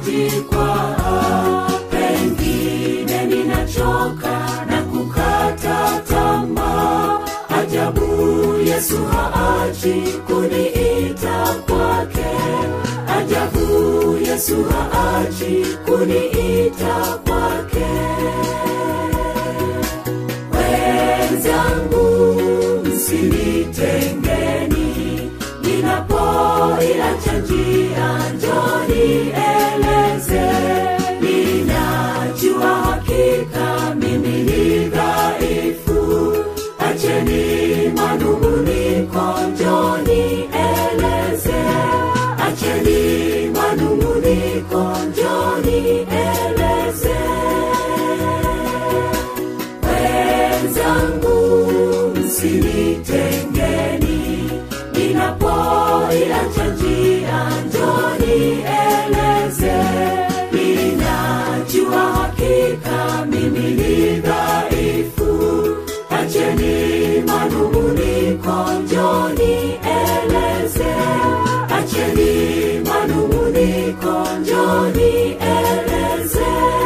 kujikwaa pengine ninachoka na kukata tamaa ajabu yesu haachi kuniita kwake ajabu yesu haachi kuniita kwake wenzangu msinitengeni ninapoiacha njia njoni eleze ninajua hakika mimi ni dhaifu acheni manunguniko njoni eleze acheni manunguniko njoni eleze wenzangu msinitengeni ninapoiacha njia njoni eleze ninajua hakika mimi ni dhaifu acheni manunguniko njoni eleze acheni manunguniko njoni eleze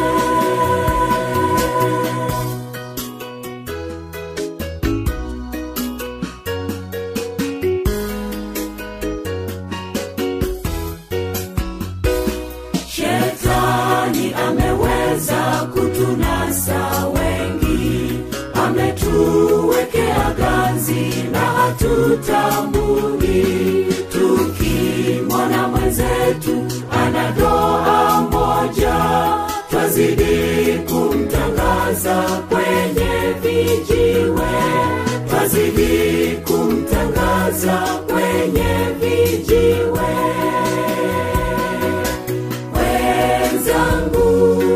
Shetani ameweza kutunasa wengi, ametuwekea ganzi na hatutambui. Tukimwona mwenzetu ana doa moja, twazidi kumtangaza kwenye vijiwe, twazidi kumtangaza kwenye vijiwe wenzangu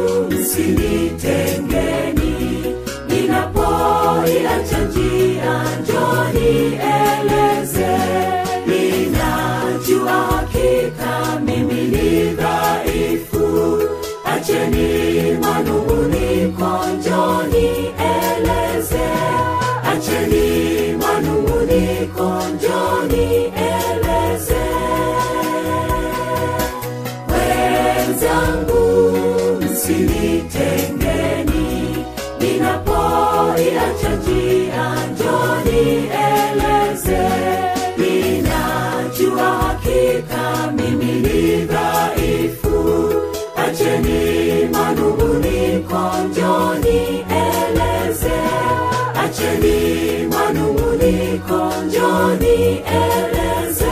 msinitengeni ninapoiacha njia njoni eleze ninajua hakika mimi ni dhaifu acheni manunguniko njoni eleze acheni manunguniko njoni eleze wenzangu msinitengeni ninapoiacha njia njoni eleze ninajua hakika mimi ni dhaifu acheni manunguniko njoni eleze acheni manunguniko njoni eleze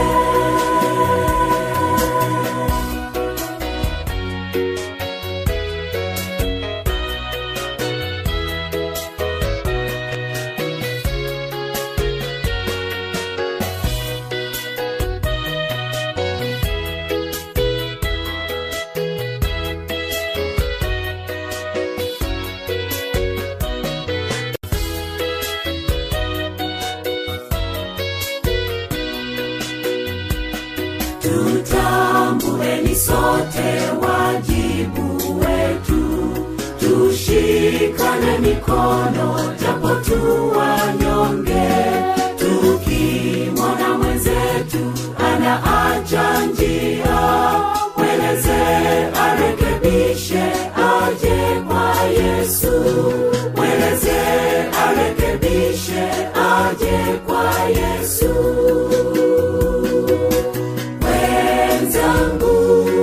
tutambueni sote wajibu wetu tushikane mikono japo tu wanyonge tukimwona mwenzetu anaacha njia mweleze arekebishe aje kwa yesu mweleze arekebishe aje kwa yesu wenzangu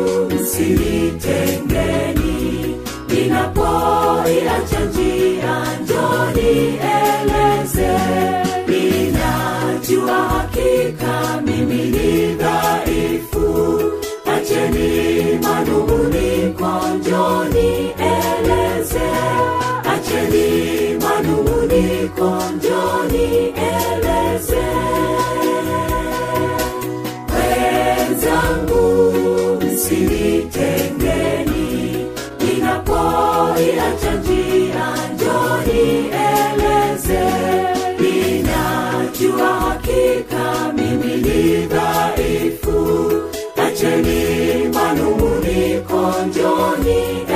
msinitengeni ninapoiacha njia njoni eleze ninajua hakika mimi ni dhaifu acheni manunguniko njoni eleze acheni manunguniko njoni eleze wenzangu msinitengeni ninapoiacha njia njoni eleze ninajua hakika mimi ni dhaifu acheni manunguniko njoni